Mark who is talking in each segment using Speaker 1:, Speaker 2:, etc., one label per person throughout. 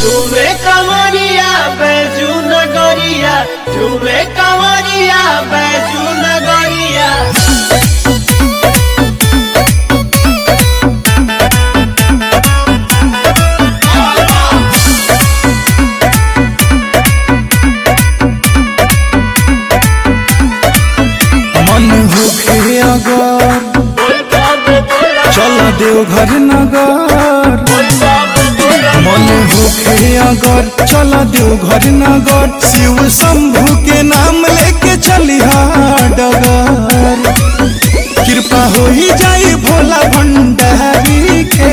Speaker 1: झूमे कमरिया बैजू नगरिया झूमे कमरिया बैजू नगरिया
Speaker 2: मन होखे अगर चल देवघर नगर मन होखे अगर चल देवघर नगर शिव शंभु के नाम लेके चलिहा डगर कृपा हो ही जाई भोला भंडारी के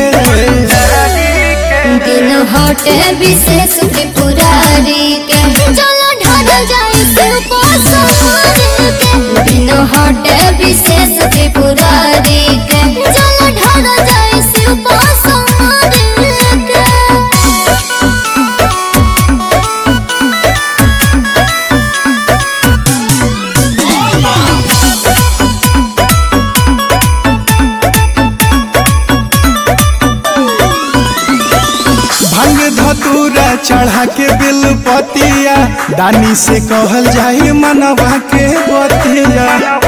Speaker 3: दिन हटे विशेष त्रिपुरारी के चलो ढल जाए शिव को सवारी के दिन हटे विशेष त्रिपुरारी के चलो ढल जाए शिव को सवारी के
Speaker 2: भांग धतूरा चढ़ा के बिल पतिया दानी से कहल जाई मनवा के बतिया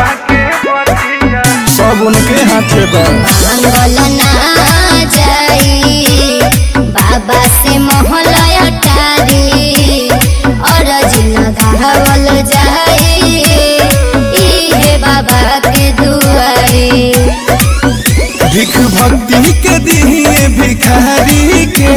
Speaker 2: सब उनके हाथे बा
Speaker 3: मंगल ना जाई बाबा से मोहलया टारी और लगावल जाई इहे बाबा के दुआरी
Speaker 2: भिख भक्ति के दिए भिखारी के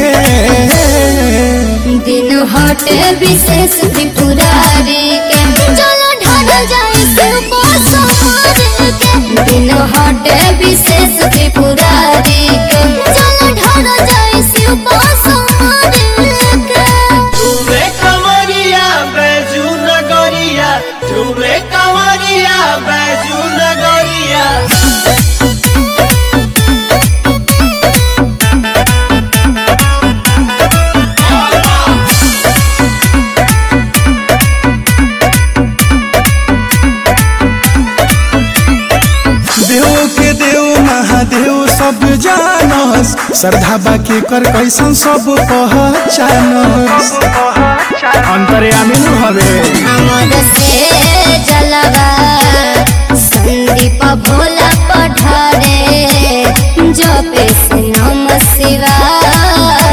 Speaker 3: दिन हटे विशेष त्रिपुरारी के चलो ढल जाए शिव को सवारी के दिन हटे विशेष त्रिपुरारी के चलो ढल जाए शिव को सवारी के
Speaker 1: झूमे कमरिया बैजू नगरिया झूमे कमरिया बैजू नगरिया
Speaker 2: देव के देव महादेव सब जानस श्रद्धा बाकी कर कैसन सब पहचानस अंतर्यामी नु हवे
Speaker 3: हमर से जलवा संदीप भोला पढ़ारे जपे से नम शिवाय